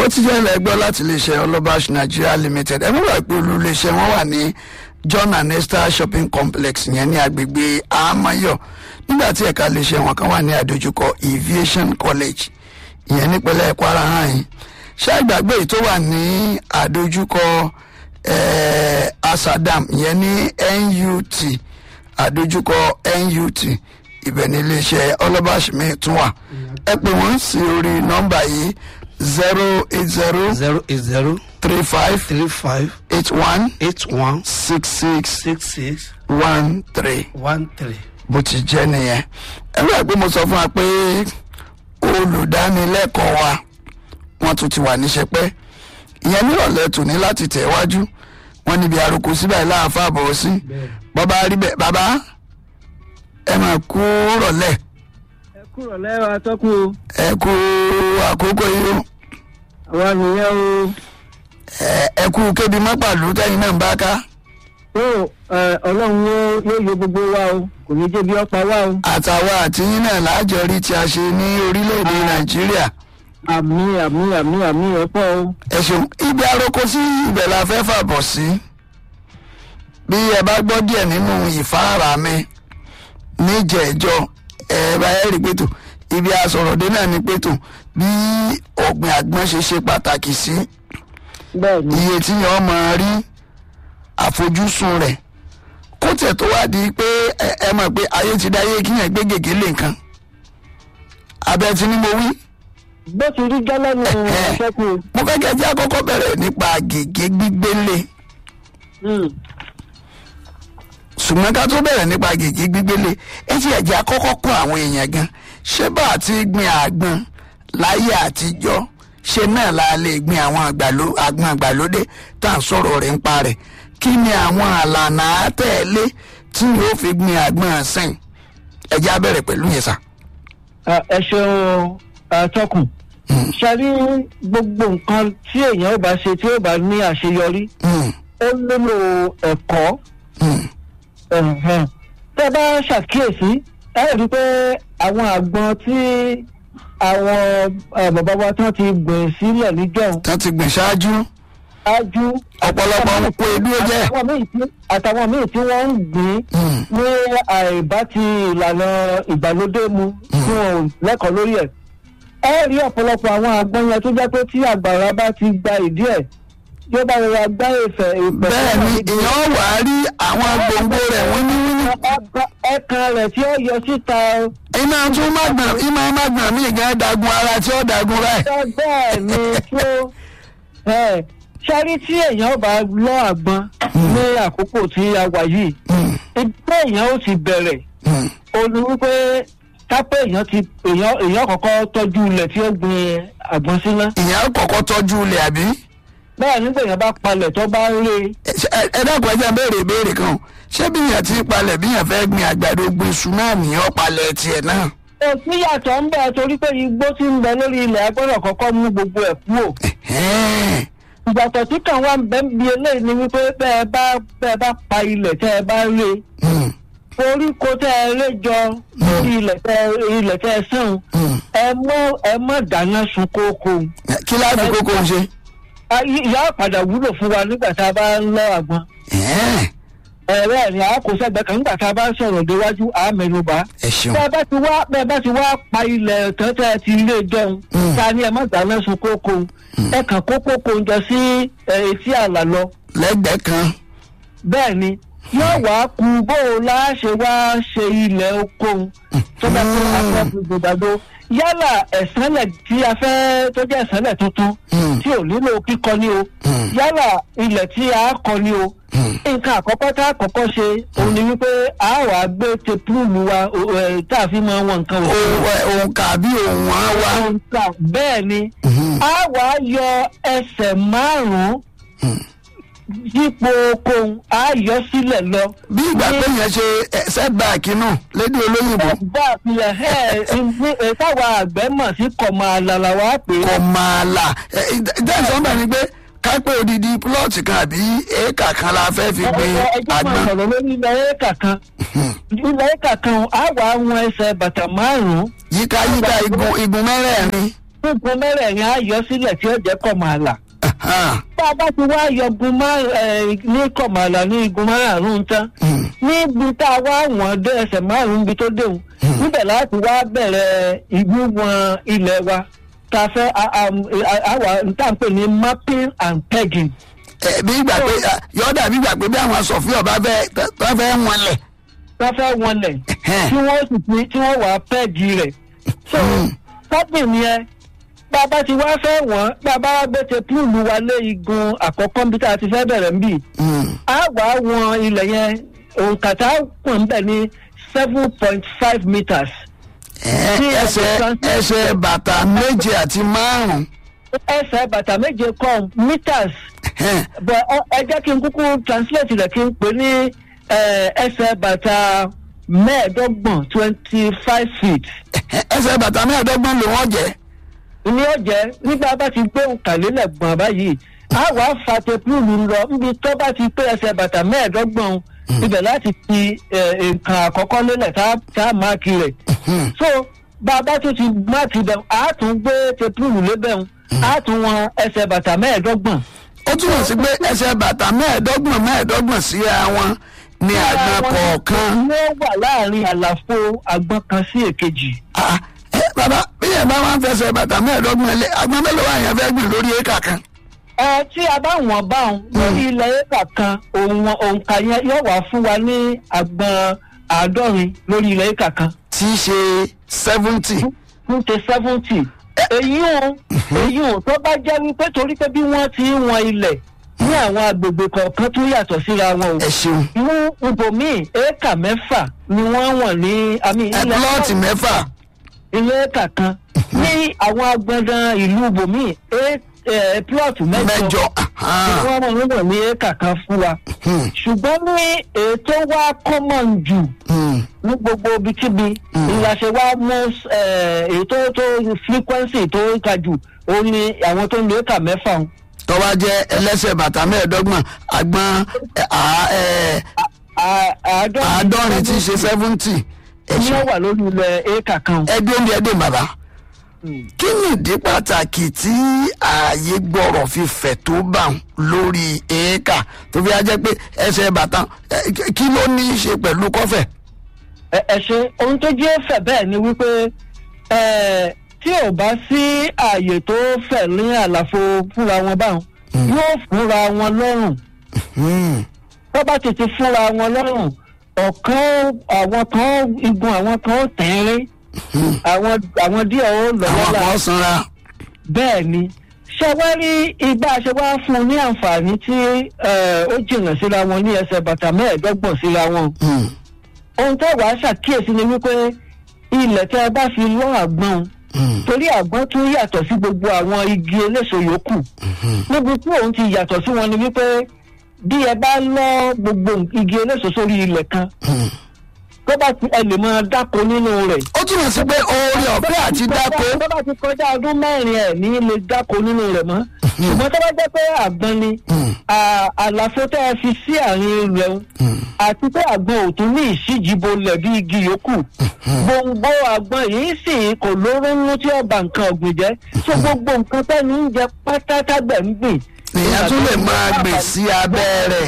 bó ti jẹ́ ẹlẹ́gbẹ́ láti iléeṣẹ́ ọlọ́bàṣ nigeria limited ẹ mọ̀ pé olú iléeṣẹ́ wọn wà ní john and esther shopping complex yẹn ní agbègbè amayo nígbà tí ẹ̀ka iléeṣẹ́ wọn kan wà ní àdójúkọ aviation college ìyẹn nípínlẹ̀ kwara hàn yín ṣé àgbàgbé yìí tó wà ní àdójúkọ eh, asadam ìyẹn ní nut àdójúkọ nut ibẹ̀ ní iléeṣẹ́ ọlọ́bàṣ mi tún wà ẹ pè wọ́n sí orí nọ́mbà yìí zero eight zero zero eight zero three five three five eight one eight one six six six six one three one three. bó ti jẹ́ nìyẹn ẹ bẹ́ẹ̀ pé mo sọ fún wa pé olùdánilẹ́kọ̀ọ́ wa wọ́n tún ti wà níṣẹ́ pẹ́ ìyẹn nírọ̀lẹ́ tòní láti tẹ̀ wájú wọ́n níbi àròkọ síbẹ̀ láàfà bọ̀ sí bàbá rí bẹ́ẹ̀ bàbá ẹ máa kú rọ̀lẹ́ ẹ kúrò lẹ́rọ atọ́kù o ẹ kú àkókò yìí o àwa nìyẹn o ẹ- ẹ kú kébi mọ́pàlú tẹ́yìn náà ń bá ká tó ẹ, ọlọ́run yóò yóò yọ gbogbo wa o kò ní jẹ́ bí ọ̀pá wa o àtàwọn àtìyín náà láàjọ rí tí a ṣe ní orílẹ̀-èdè nàìjíríà àmì àmì àmì àmì ọ̀pọ̀ o ẹ ṣeun ibi àròkọ sí ibẹ̀ la fẹ́ fàbọ̀ sí bí ẹ bá gbọ́ díẹ̀ nínú ìfáàrà mi níjẹ̀ẹ́jọ́ ẹ bá ẹ rí pẹ̀tù ibi àsọ̀rọ̀dé náà ní pẹ̀tù bí ọ̀gbìn àgbọn ṣe ṣe pàtàkì sí bẹ́ẹ̀ ni iye tí yẹn máa rí àfojúsùn rẹ̀ kó tẹ̀ tó wá di pé ẹ ẹ mọ̀ pé ayé ti dáyé kíyàn gbé gègé lè nǹkan abẹ́ tí ni mo wí bó ti rí gẹ́lẹ́ ní atọ́kù o. mo fẹ́ kẹ́ ẹ jẹ́ àkọ́kọ́ bẹ̀rẹ̀ nípa gègé gbígbélé Hmm. ṣùgbọ́n ká tó bẹ̀rẹ̀ nípa gègé gbígbélé ẹ ti ẹ̀jẹ̀ àkọ́kọ́ kún àwọn èèyàn gan ṣé bá a ti gbin àgbọn láyé àtijọ́ ṣe náà la lè gbin àwọn àgbàló àgbọn àgbàlódé tá à ń sọ̀rọ̀ rẹ̀ ń pa rẹ̀ kí ni àwọn àlànà àtẹ̀lé tí yóò fi gbin àgbọn sìn ẹ̀jẹ̀ á bẹ̀rẹ̀ pẹ̀lú yẹn sà. Ah, ẹ ṣeun atọ́kù ṣe rí gbogbo nǹkan tí èèyàn ò bá ṣe tí ò bá ní àṣeyọrí Hmm, ó nílò ẹ̀kọ́ hmm, ẹ̀hẹ̀n. tẹ́ bá ṣàkíyèsí ẹ rí i pé àwọn àgbọn tí àwọn eh, bàbá wa tán ti gbìn sílẹ̀ níjọ́ tán ti gbìn ṣáájú ájú ọ̀pọ̀lọpọ̀ ń pe edú jẹ́. àtàwọn míì tí- àtàwọn míì tí wọ́n ń gbìn Hmm, ní àìbá ti ìlànà ìgbàlódé mu tí wọn ò lẹ́kọ̀ọ́ lórí ẹ̀. ẹ rí ọ̀pọ̀lọpọ̀ àwọn àgbọn yẹn tó jẹ́ pé tí àgbàrá bá ti gba ìdí ẹ̀ yóò bá rọra gbá ìfẹ́ ìpẹ́ bẹ́ẹ̀ ni èèyàn wà á rí àwọn gbòǹgbò rẹ̀ wíníwíní ẹ̀kan rẹ̀ tí ó yọ síta iná tún má gbọ̀n iná má gbọ̀n mí gan dagun ara tí ó dagun rẹ̀. ẹ bẹ́ẹ̀ ni tó ẹ ṣárí tí èèyàn bá lọ àgbọn ní àkókò tí a wà yìí Hmm, ìgbẹ́ èèyàn ó ti bẹ̀rẹ̀ hmm, ó ní wípé kápẹ́ èèyàn ti èèyàn èèyàn kọ́kọ́ tọ́jú ilẹ̀ tí ó gbin àgbọn síná ìyẹn kọ́kọ́ tọ́jú ilẹ̀ àbí. bẹ́ẹ̀ nígbà èèyàn bá palẹ̀ tó bá ń lé ẹ ṣe- ẹ dákun ẹ jẹ́ n béèrè ìbéèrè kan o. ṣé bí yẹn ti palẹ̀ bí yẹn fẹ́ gbin àgbàdo gbin iṣu náà nìyẹn palẹ̀ tiẹ̀ náà. òsì yàtọ̀ ń bẹ torí pé igbó tí ń bẹ lórí ilẹ̀ agbọ́dọ̀ kọ́kọ́ mú gbogbo ẹ̀ kúrò Ẹ̀hẹ́n. ìgbàtọ̀ tí kàn wá ń bẹ́ ń bi eléyìí ni wípé bẹ́ẹ̀ bá bẹ́ẹ̀ bá pa ilẹ̀ tẹ́ ẹ bá lé Hmm, koríko tẹ́ ẹ lé jọ lórí ilẹ̀ tẹ́ ilẹ̀ tẹ́ ẹ sàn hmm. ẹ mọ́ ẹ mọ́ dáná sun kókó kí láti kókó ń ṣe. Ah, ìyá padà wúlò fún wa nígbà tá a bá ń lọ àgbọn Ẹ̀hẹ́n. ẹ̀rẹ́ ni a kò sẹ́gbẹ́ kan nígbà tá a bá ń sọ̀rọ̀ déwájú a mẹ́nuba. ẹ ṣeun. bẹ́ẹ̀ bá ti wá bẹ́ẹ̀ bá ti wá pa ilẹ̀ tẹ́tẹ́ ti ilé jẹun Mm. ta ni ẹ má dáná sun kókó ẹ kàn kó kókó jọ sí ẹ, etí àlà lọ lẹ́gbẹ̀ẹ́ kan. bẹ́ẹ̀ ni yóò wá ku bó o láṣẹ wá ṣe ilẹ̀ oko tó bá tó afẹ́ gbogbo yálà ẹ̀sánlẹ̀ tí a fẹ́ tó jẹ́ ẹ̀sánlẹ̀ tuntun Hmm, tí ò nílò kíkọ ní o hmm, yálà ilẹ̀ tí a kọ ní o hmm. nǹkan àkọ́kọ́ tá a kọ́kọ́ ṣe òun ni wípé a wà á gbé tepúlù wa o- ẹ, tá a fi máa wọn nǹkan wò. Ohun ẹ, ohun kàbí ohun á wá. Ohun tá bẹ́ẹ̀ ni Hmm, a wà á yọ ẹsẹ̀ márùn-ún hmm. yípo okòun a yọ sílẹ̀ lọ. bí ìgbà pé yẹn ṣe ẹ, setback náà lédè olóyìnbó bá a fi ẹ̀ ẹ́ táwa àgbẹ̀ mọ̀ sí kọ̀mọ̀ àlàlà wa pé kò máa là ìdáhùn bá ní pé kápẹ́ odidi plọ́ọ̀tì kan àbí éèkà kan la fẹ́ fi gbin ẹjọ́ máa àgbọn. sọ̀rọ̀ lórí ilẹ̀ éèkà kan ilẹ̀ éèkà kan a wà á wọn ẹsẹ̀ bàtà márùn-ún yíká yíká igun igun mẹ́rẹ̀ẹ̀rin igun mẹ́rẹ̀ẹ̀rin á yọ sílẹ̀ tí ó jẹ́ kọ̀mọ̀àlà Ahan. bá a bá ti wá yọgun má- ẹ, ní kọ̀mọ̀àlà ní igun márùn-ún tán Hmm. níbi tá a wá wọ̀n dé ẹsẹ̀ márùn-ún ibi tó déhùn níbẹ̀ láti wá bẹ̀rẹ̀ ìwíwọ̀n ilẹ̀ wa tá a fẹ́ a- a- a- àwa tá à ń pè ní mapping and pegging. Ẹ, bí ìgbà pé yọ̀ọ́dà bí ìgbà pé bí àwọn sọ̀fíọ̀ bá fẹ́ tó fẹ́ wọn lẹ̀. wọ́n fẹ́ wọlẹ̀ Ẹhẹ́n. tí wọ́n sì fi tí wọ́n wà á pẹ́ẹ̀gì rẹ̀. so tábìlì yẹn bá a bá ti wá fẹ́ wọ́n bá a bá wá gbé te púùlù wa lé igun àkọ́kọ́ níbi tá a ti fẹ́ bẹ̀rẹ̀ ń bì. Hmm. a wà á wọn ilẹ̀ yẹn òǹkà tá a pọ̀ ń bẹ̀ ní seven point five meters. Ẹ, Tí ẹsẹ̀ ẹsẹ̀ ẹsẹ̀ bàtà méje àti márùn-ún. ẹsẹ̀ bàtà méje kọ́ meters Ẹhẹ́n. bọ̀ ọ- ẹ jẹ́ kí n kúkú translate rẹ̀ kí n pè ní eh, ẹsẹ̀ bàtà mẹ́ẹ̀ẹ́dọ́gbọ̀n twenty five feet. ẹsẹ̀ bàtà mẹ́ẹ̀ẹ́dọ́gbọ̀n ló wọ́n jẹ́. ni ó jẹ́ nígbà bá ti gbé òǹkàlélẹ̀ gbọ̀n báyìí a wàá fa tepúlù lọ níbi tó bá ti pé ẹsẹ̀ bàtà mẹ́ẹ̀ẹ́dọ́gbọ̀n ibẹ̀ láti fi eh, nǹkan àkọ́kọ́ lélẹ̀ tá tá a máàkì rẹ̀ so bá a bá tún ti máàkì bẹ̀ a tún gbé tepúlù lébẹ̀ a tún wọn ẹsẹ̀ bàtà mẹ́ẹ̀ẹ́dọ́gbọ̀n ó túmọ̀ sí pé ẹsẹ̀ bàtà mẹ́ẹ̀ẹ́dọ́gbọ̀n mẹ́ẹ̀ẹ́dọ́gbọ̀n síra wọn ní àgbọn kọ̀ọ̀kan. ló wà láàrin àlàfo àgbọn kan sí èkejì. Ah, ẹ, bàbá bí yẹn bá wọn fẹsẹ̀ bàtà mẹ́ẹ̀ẹ́dọ́gbọ̀n lé àgbọn mélòó wà yẹn fẹ́ gbìn lórí éka kan. ẹ tí a bá wọ̀n báwọn lórí ilẹ̀ éka kan òun òǹkà yẹn yóò wá fún wa ní àgbọn àádọ́rin lórí ilẹ̀ éka kan tí í ṣe seventy. fún ti seventy. èyí ò èyí ò tó bá jẹ́ wípé torí pé bí wọ́n ti ń wọn ilẹ̀ ní àwọn agbègbè kọ̀ọ̀kan tó yàtọ̀ síra wọn o. ẹ ṣeun. ní ibòmíì éka mẹ́fà ni wọ́n wọ̀n ní àmì ẹ plọ́ọ̀tì mẹ́fà. ilé éka kan ní àwọn agbọ̀ngàn ìlú ibòmíì plọ̀tù mẹ́jọ mẹ́jọ. Ah, wọ́n mọ̀ níbọ̀ ní éka kan fún wa hmm, ṣùgbọ́n ní ètò wa common jù hmm. ní gbogbo ibikíbi ìlàṣẹ wa mú eh, ètò tó frequency tó ga jù ó ní àwọn tó ń lo éka mẹ́fà ń. tó bá jẹ́ ẹlẹ́sẹ̀ bàtà mẹ́ẹ̀ẹ́dọ́gbọ̀n àgbọn ẹ, à- ẹ, À- àádọ́rin tí í ṣe seventy. ẹ ní ó ṣeun. wà lórí ilẹ̀ éka kan. ẹgbẹ́ oúnjẹ dè bàbá. kí ni ìdí pàtàkì tí ààyè gbọ́rọ̀ fi fẹ̀ tó bá wọn lórí éékà tó fi á jẹ́ pé ẹsẹ̀ bàtà ẹ, kí ló ní í ṣe pẹ̀lú kọ́fẹ̀. ẹ ẹ ṣe ohun tó jẹ́ fẹ̀ bẹ́ẹ̀ ni wípé ẹ, tí ò bá sí ààyè tó fẹ̀ ní àlàfo fúnra wọn báwọn yóò fúnra wọn lọ́rùn Hmm, tó bá tètè fúnra wọn lọ́rùn ọ̀kan àwọn kan igun àwọn kan ó tẹ̀rín àwọn àwọn díẹ̀ ó lọ àwọn lọ́la kan sanra. bẹ́ẹ̀ ni ṣé wá rí igbá ṣe wá fún un ní àǹfààní tí ẹ, ó jìnnà síra wọn ní ẹsẹ̀ bàtà mẹ́ẹ̀ẹ́dọ́gbọ̀n síra wọn Hmm, ohun tó wàá ṣàkíyèsí ni wípé ilẹ̀ tẹ́ ẹ bá fi lọ́ àgbọn hmm, torí àgbọn tún yàtọ̀ sí gbogbo àwọn igi eléso yòókù níbi tí òun ti yàtọ̀ sí wọn ni wípé bí ẹ bá lọ́ gbogbo igi eléso sórí ilẹ̀ kan hmm. tó bá ti ẹ lè máa dáko nínú rẹ̀. ó túmọ̀ sí pé oore ọ̀fẹ́ àti dáko. tó bá ti kọjá ọdún mẹ́rin ẹ̀ ní lè dáko nínú rẹ̀ mọ́ ṣùgbọ́n tó bá jẹ́ pé àgbọn ni Hmm, à- àlàfo tẹ́ ẹ fi sí àárín rẹ̀ ń hmm, àti pé àgbọn ò tún ní ìṣíjìbolẹ̀ bí igi yòókù gbòǹgbò àgbọn yìí sì kò lóró nínú tí ọba nǹkan ọ̀gbìn jẹ́ so gbogbo nǹkan tẹ́ni ń jẹ pátátágbẹ̀ ń gbìn. èèyàn tún lè máa gbìn sí abẹ́ rẹ̀.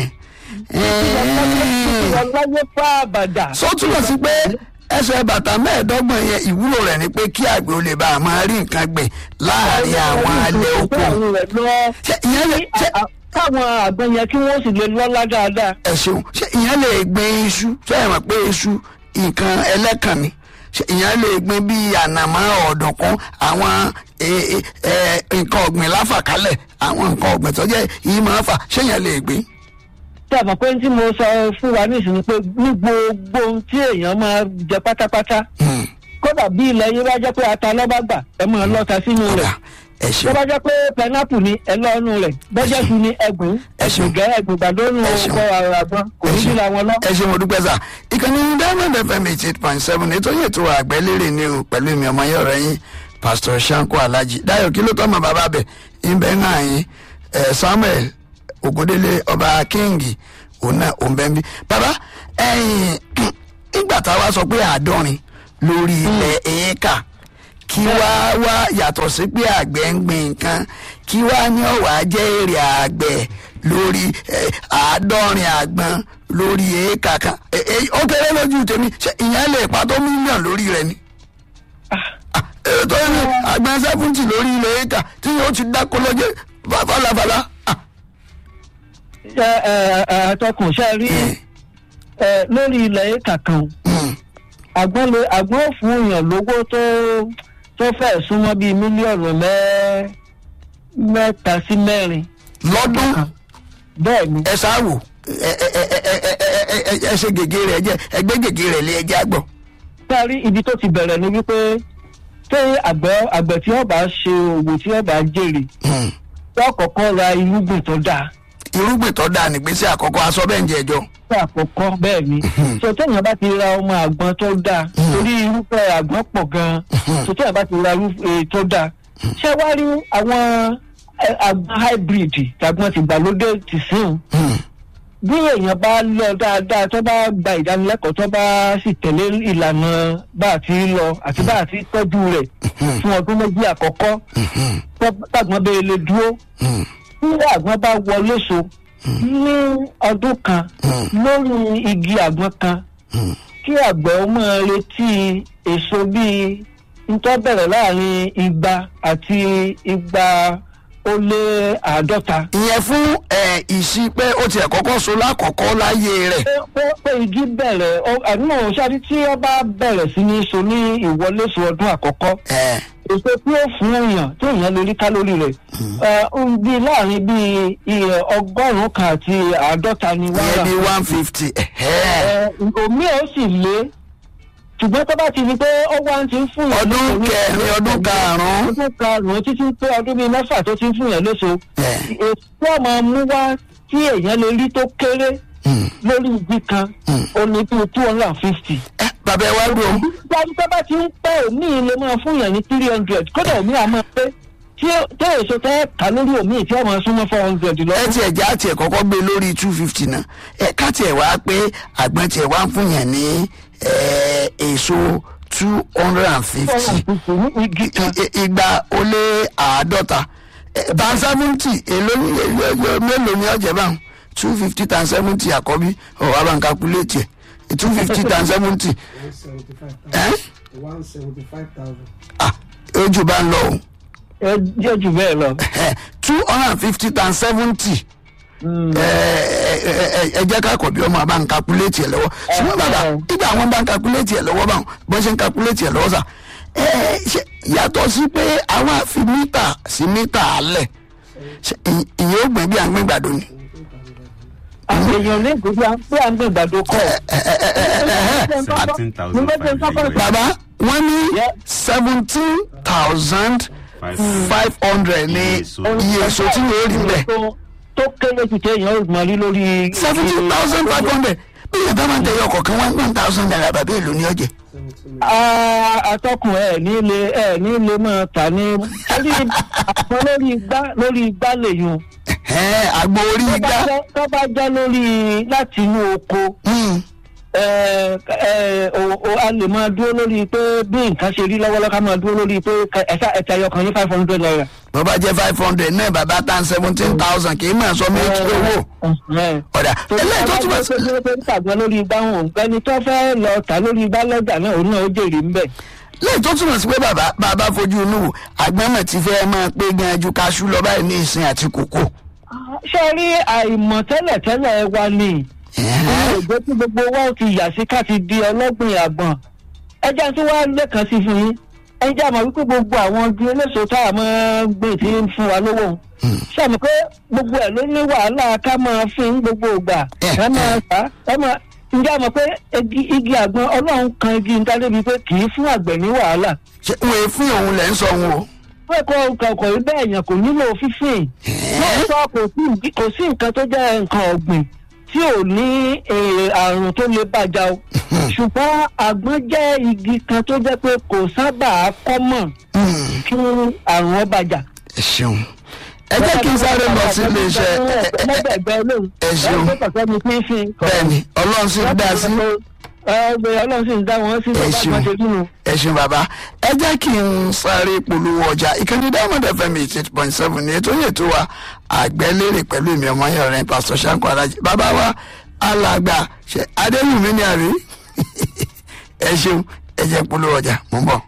Hmm. ọlọ́yẹ fún àbàdà. sọ túmọ̀ sí pé ẹsẹ̀ bàtà mẹ́ẹ̀ẹ́dọ́gbọ̀n yẹn ìwúlò rẹ̀ ni pé kí àgbẹ̀ ó lè bá a máa rí nǹkan gbìn láàrin àwọn alẹ́ oko. Ṣé ìyẹn lè ṣé káwọn àgbọn yẹn kí wọ́n sì lè lọ́lá dáadáa. ẹ ṣeun ṣé ìyẹn lè gbin iṣu ṣé ẹ mọ̀ pé iṣu nǹkan ẹlẹ́kàn ni ṣé ìyẹn lè gbin bíi ànàmọ́ ọ̀dùnkún àwọn e- e- ẹ, nǹkan ọ̀gbìn láfàkálẹ̀ àwọn nǹkan ọ̀gbìn tó jẹ́ yìí máa fà ṣé ìyẹn lè gbin. tí a mọ̀ pé tí mo sọ fún wa nísìnyí pé ní gbogbo ohun tí èèyàn máa jẹ pátápátá Hmm, kódà bí ilẹ̀ yín bá jẹ́ pé ata lọ́ba gbà ẹ máa lọ́ta sínú ọ̀dà rẹ̀ ẹ tó ṣeun bá jẹ́ pé pẹnápù ni ẹ lọ́nu rẹ̀ bọ́jẹ́ tu ni ẹgbùn Ẹ ṣeun. ẹgbùgẹ́ ẹgbùgbàdónú Ẹ ṣeun. ọkọ̀ àrùn àgbọn kò ní Ẹ ṣeun. síra wọn lọ. ẹ ṣe mo dúpẹ́ sà ìkànnì diamond fm eighty eight point seven ètò yìí ètò àgbẹ̀lérè ni o pẹ̀lú ìmì ọmọ yẹn ọ̀rẹ́ yín pastor shanko alhaji dayo kí ló tọ́ mọ bàbá bẹ̀ ìbẹ̀ ń hàn yín ẹ̀ samuel ògúndélé ọba kíngì òun náà òun bẹ́ẹ̀ bí. bàbá ẹ̀yìn nígbà tá a wá sọ pé àádọ́rin lórí ilẹ̀ éékà kí wá wá yàtọ̀ sí pé àgbẹ̀ ń gbin nǹkan kí wá ní ọ̀wá jẹ́ èrè àgbẹ̀ lórí eh, àádọ́rin àgbọn lórí éékà kan Eh, eh, ó kéré lójú tèmi ṣé ìyẹn lè pa tó mílíọ̀nù lórí rẹ̀ ni Ah, eh, tó ní àgbọn sẹ́fúntì lórí ilẹ̀ éékà tí yóò ti dáko lọ́jọ́ falafala. Ah, ẹ ẹ ẹ atọ́kùn ṣe rí ẹ lórí ilẹ̀ éka kan mm, àgbọn lè àgbọn ò fún èèyàn lówó tó tó fẹ́ súnmọ́ bíi mílíọ̀nù mẹ́ mẹ́ta sí mẹ́rin lọ́dún bẹ́ẹ̀ ni ẹ ṣáàwò ẹ ẹ ẹ ẹ ẹ ẹ ẹ ẹ ṣe gègé rẹ̀ jẹ́ ẹgbẹ́ gègé rẹ̀ lé ẹjẹ́ àgbọ̀. sáré ibi tó ti bẹ̀rẹ̀ ni wípé tí àgbẹ̀ àgbẹ̀ tí wọ́n bá ṣe òwò tí wọ́n bá jèrè Mm. wọ́n kọ́kọ́ ra irúgbìn tó dáa irúgbìn tó dáa nígbésí àkọ́kọ́ aṣọ bẹ́ẹ̀ ń jẹ ẹjọ́. fún àkọ́kọ́ bẹ́ẹ̀ ni so téèyàn bá ti ra ọmọ àgbọn tó dáa torí irúfẹ́ àgbọn pọ̀ gan-an so téèyàn bá ti ra irúfẹ́ tó dáa ṣé wá rí àwọn ẹ, àgbọn hybrid tàgbọn tìgbàlódé ti sìn Mm. bí èèyàn bá lọ dáadáa tó bá gba ìdánilẹ́kọ̀ọ́ tó bá sì tẹ̀lé ìlànà bá a ti lọ àti bá a ti tọ́jú rẹ̀ fún ọdún méjì àkọ́kọ́ Mhm. tó- tàgbọn bẹ́ẹ̀ lè dúró Mm. tí àgbọn bá wọlé so ní ọdún kan lórí igi àgbọn kan Mm. kí àgbẹ̀ ó máa retí èso bíi ntọ́ bẹ̀rẹ̀ láàrin igba àti igba ó lé àádọ́ta. ìyẹn fún ẹ ìsí pé ó tiẹ̀ kọ́kọ́ so lákọ̀ọ́kọ́ láyé rẹ̀. pé pé pé igi bẹ̀rẹ̀ ọ- àdúgbò ṣáàtì tí ó bá bẹ̀rẹ̀ sí ní so ní ìwọléso ọdún àkọ́kọ́ ẹ èso tí ó fún èèyàn tí èèyàn lè rí kálórì rẹ̀ ẹ, ó ń bí láàrin bíi iye ọgọ́rùn-ún kan àti àádọ́ta ni wọ́n ìyẹn rà. bí one fifty. Ẹ, omi ò sì lé ṣùgbọ́n tó bá ti di pé ó wá ń ti ń fún yàn ọdún lóṣù ní- kẹrin ọdún karùn-ún. ọdún karùn-ún títí pé ọdún bíi mẹ́fà tó ti ń fún yàn lóṣù ẹ èso ọmọ mú wá tí èèyàn lè rí tó kéré mm. lórí igi kan Mm. ó ní bíi two hundred and fifty. ẹ bàbá ẹ wá dùn. dájú tó bá ti ń pẹ́ òmí lè máa fún yàn ní three hundred kódà òmí àmọ́ pé tí ó- tí èso tẹ́ kà lórí òmí tí ọmọ súnmọ́ four hundred lọ. ẹ tiẹ̀ já tiẹ̀ kọ́kọ́ gbé lórí two fifty náà ẹ ká tiẹ̀ wá pé àgbọn tiẹ̀ wá ń fún yàn ní ẹ, èso two hundred and fifty. ní igi kan. I- i- igba ó lé àádọ́ta tan seventy èló ní èló- mélòó ni ọ̀jẹ̀ báwọn two fifty tan seventy àkọ́bí ọ̀wá bá ń calculate ẹ̀ two fifty tan seventy one seventy five ẹ̀ thousand. one seventy five thousand. ah ojú bá ń lọ o ẹ jẹ́ jù bẹ́ẹ̀ lọ. two hundred and fifty tan seventy ẹ jẹ́ ká kọ̀ bí ọmọ bá ń calculate ẹ̀ lọ́wọ́ ṣùgbọ́n bàbá nígbà àwọn bá ń calculate ẹ̀ lọ́wọ́ báwọn bọ́n ṣe ń calculate ẹ̀ lọ́wọ́ sà ẹ ṣe yàtọ̀ sí pé àwọn àfi mítà sí mítà alẹ̀ ṣe ì- ìyẹn ó gbìn bí à ń gbìn gbàdo ni. àwọn èèyàn ní ìgbésí à ń pé à ń gbé ìgbàdo kọ́. seventeen thousand Mo fẹ́ kí n five kọ́kọ́ hundred. bàbá wọ́n ní Yeah. seventeen thousand Five five hundred ní Iye èso. iye èso tí yóò rí bẹ́ẹ̀ tó- tó kéré jù téèyàn ó mọ rí lórí. seventeen thousand five hundred bí yẹn bá máa ń tẹ̀yọ ọkọ̀ kan one thousand naira bàbá èlò ní ọ̀jẹ̀. seventeen Ah, atọ́kùn ẹ̀ ní ilé ẹ̀ ní ilé máa tà ní. torí àpò lórí igbá lórí igbá lèyùn. ẹ̀ àgbo orí Tó bá igbá. jẹ́- tó bá jẹ́ lórí láti inú oko. Hmm. ẹ ẹ o- o- a lè máa dúró lórí pé bí nǹkan ṣe rí lọ́wọ́lọ́wọ́ ká máa dúró lórí pé ká- ẹ̀ka ẹ̀ka ẹyọkan ní five hundred naira. bó bá jẹ́ five hundred náà bàbá tan seventeen thousand kì í mọ̀ sọ méjì owó ọ̀dà eléyìí tó túmọ̀ sí. tó pé tàgbọ́n lórí igbá wọn ẹni tó fẹ́ lọ tà lórí igbá lọ́jà náà òun náà ó jèrè ń bẹ̀. lẹ́yìn tó túmọ̀ sí pé bàbá bàbá fojú inú wò àgbẹ̀mọ̀ ti fẹ́ máa pé gan ju kaṣú lọ báyìí ní ìsìn àti kòkó. ṣé ẹ rí àìmọ̀ tẹ́lẹ̀tẹ́lẹ̀ wa ni àwọn òjò tí gbogbo wa ó ti yà sí ká ti di ọlọ́gbìn àgbọ̀n ẹjẹ́ tí wàá lẹ́kan sí fún yín ẹjẹ́ àmọ́ wípé gbogbo àwọn igi eléso tá a máa ń gbìn tí ń fún wa lówó ṣé àmọ́ pé gbogbo ẹ̀ ló ní wàhálà ká máa fi ń gbogbo ìgbà Eh, ẹ máa fà ẹ máa ǹjẹ́ àmọ́ pé igi igi àgbọn ọlọ́run kan igi níta débi pé kì í fún àgbẹ̀ ní wàhálà ṣé wọ́n fún òun lẹ́ ń sọ wọn o. pé kò kọ̀ọ̀kọ̀ rí bẹ́ẹ̀ yẹn kò nílò fífìn lóòótọ́ kò sí kò sí nǹkan tó jẹ́ nǹkan ọ̀gbìn tí ò ní eh, àrùn tó lè bàjá o ṣùgbọ́n àgbọn jẹ́ igi kan tó jẹ́ pé kò sábà kọ́mọ̀ Hmm. kí àrùn ọ bàjá. ẹ ṣeun ẹ jẹ́ kí n sáré lọ sí iléeṣẹ́ ẹ- ẹ- ẹ- ẹgbẹ́ olóhùn ẹ ṣeun. ẹgbẹ́ kọ̀ọ̀kan mi fífin. bẹ́ẹ̀ni ọlọ́run sì dá sí ẹgbẹ́ ọlọ́run sì ń dá wọn sí Ẹ bàbá ṣeun. àgbọn ṣe kí nu. ẹ ṣeun bàbá ẹ jẹ́ kí n sáré polówó ọjà ìkànnì diamond fm eighty eight point seven ní ètò yẹn tó wa àgbẹ̀lérè pẹ̀lú èmi ọmọ yẹn rẹ̀ pásítọ̀ sanko alájí bàbá wa alàgbà ṣe adéwùmí ni àrí ẹ ṣeun ẹ jẹ́ polówó ọjà mò ń bọ̀.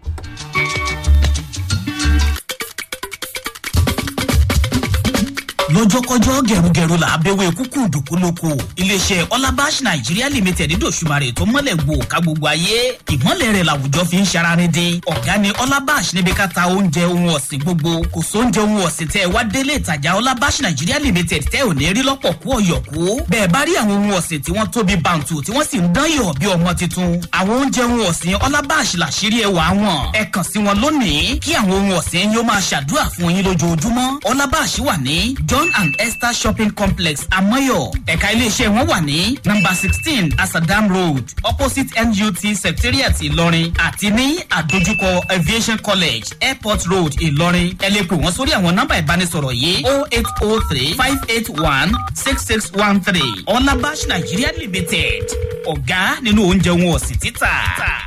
lọ́jọ́kọ́jọ́ gẹ̀rúgẹ̀rú là á bẹ̀wẹ̀ kúkú dùkú lóko iléeṣẹ́ ọlábàṣ nàìjíríà limited dòṣùmarè tó mọ́lẹ̀ gbò ká gbogbo ayé ìmọ̀lẹ̀ rẹ̀ làwùjọ fi ń ṣararin dín ọ̀gá ni ọlábàṣ níbi ká ta oúnjẹ ohun ọ̀sìn gbogbo kò sóúnjẹ ohun ọ̀sìn tẹ́ ẹ wá délé ìtajà ọlábàṣ nàìjíríà limited tẹ́ ò ní rí lọ́pọ̀ kú ọ̀yọ̀kú bẹ́ẹ̀ bá rí àwọn ohun ọ̀sìn tí wọ́n tóbi bàǹtù tí wọ́n sì ń dán yọ̀ bí ọmọ tuntun àwọn oúnjẹ ohun ọ̀sìn ọlábàṣ làṣírí ẹwà wọn ẹ kàn sí wọn lónìí kí àwọn ohun ọ̀sìn yóò máa ṣàdúrà fún yín lójoojúmọ́ ọlábàṣ wà ní john and esther shopping complex amoyo ẹ̀ka iléeṣẹ́ wọn wà ní number sixteen asadam road opposite nut secretariat ìlọrin àti ní àdójúkọ aviation college airport road ìlọrin ẹ lè pè wọ́n sórí àwọn nọ́mbà ìbánisọ̀rọ̀ yìí oh eight oh three five eight one six six one three ọlábàṣ nigeria limited ọ̀gá nínú oúnjẹ wọn ọ̀sìn títà.